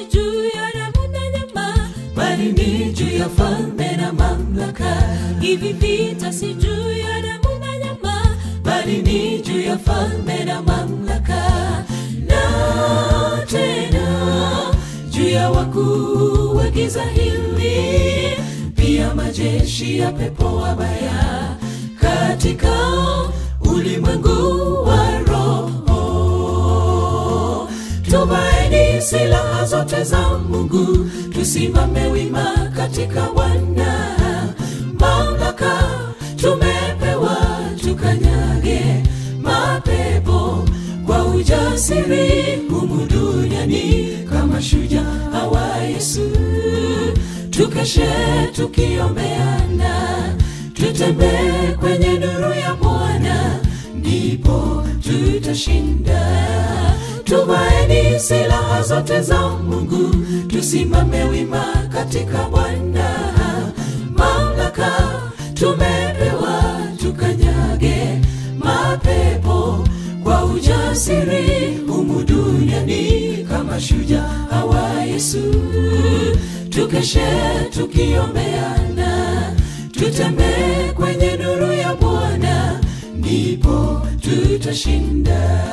si juu ya damu na nyama, bali ni juu ya falme na mamlaka. Hivi vita si juu ya damu na nyama, bali ni juu ya falme na mamlaka. Na tena juu ya wakuu wa giza hili, pia majeshi ya pepo wabaya katika ulimwengu wa roho. Tumaini silaha zote za Mungu, tusimame wima katika Bwana. Mamlaka tumepewa, tukanyage mapepo kwa ujasiri humu duniani kama shujaa wa Yesu. Tukeshe tukiombeana, tutembee kwenye nuru ya Bwana, ndipo tutashinda. Tumaini silaha zote za Mungu, tusimame wima katika Bwana. Mamlaka tumepewa, tukanyage mapepo kwa ujasiri humu duniani kama shujaa wa Yesu. Tukeshe tukiombeana, tutembee kwenye nuru ya Bwana, ndipo tutashinda.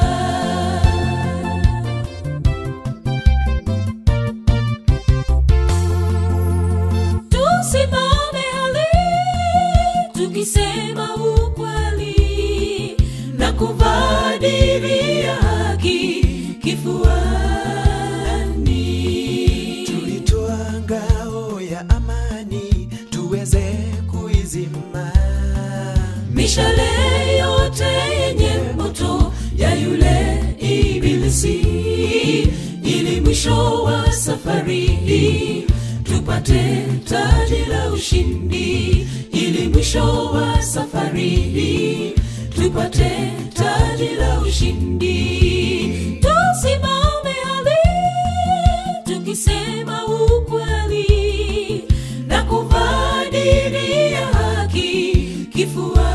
Tusimame hali tukisema ukweli na kuvaa diri ya haki kifuani. Tulitoa ngao ya amani tuweze kuizima Mishale yote yenye moto ya yule ibilisi, ili mwisho wa safari hii tupate taji la ushindi, ili mwisho wa safari hii tupate taji la ushindi. Tusimame hali tukisema ukweli na kuvaa diri ya haki kifuani.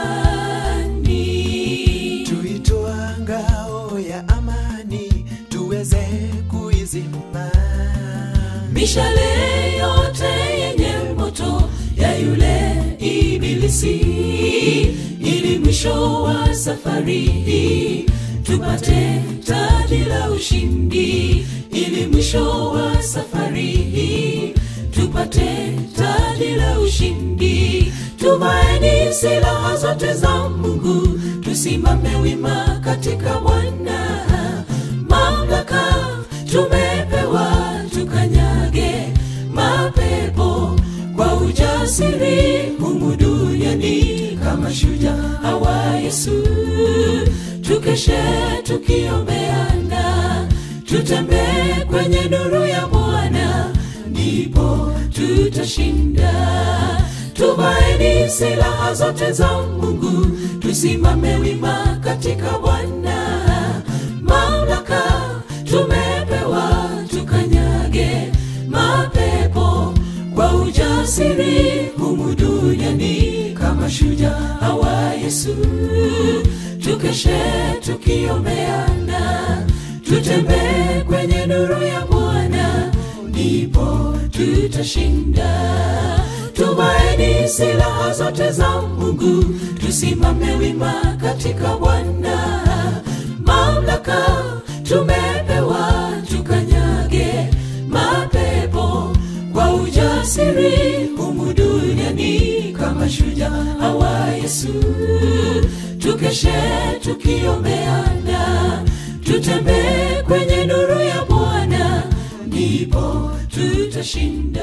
Tuitoa ngao ya amani tuweze kuizima Mishale yote yenye moto ya yule ibilisi, ili mwisho wa safari hii tupate taji la ushindi, ili mwisho wa safari hii tupate taji la ushindi. Tumaini silaha zote za Mungu, tusimame wima katika Bwana. Mamlaka tumepewa, tukanyage mapepo kwa ujasiri humu duniani kama shujaa wa Yesu. Tukeshe tukiombeana, tutembee kwenye nuru ya Bwana, ndipo tutashinda. Tumaini silaha zote za Mungu, tusimame wima katika Bwana. Mamlaka tumepewa, tukanyage mapepo kwa ujasiri humu duniani kama shujaa wa Yesu. Tukeshe tukiombeana, tutembee kwenye nuru ya Bwana, ndipo tutashinda. Tumaini silaha zote za Mungu, tusimame wima katika Bwana. Mamlaka tumepewa, tukanyage mapepo kwa ujasiri humu duniani kama shujaa wa Yesu. Tukeshe tukiombeana, tutembee kwenye nuru ya Bwana, ndipo tutashinda.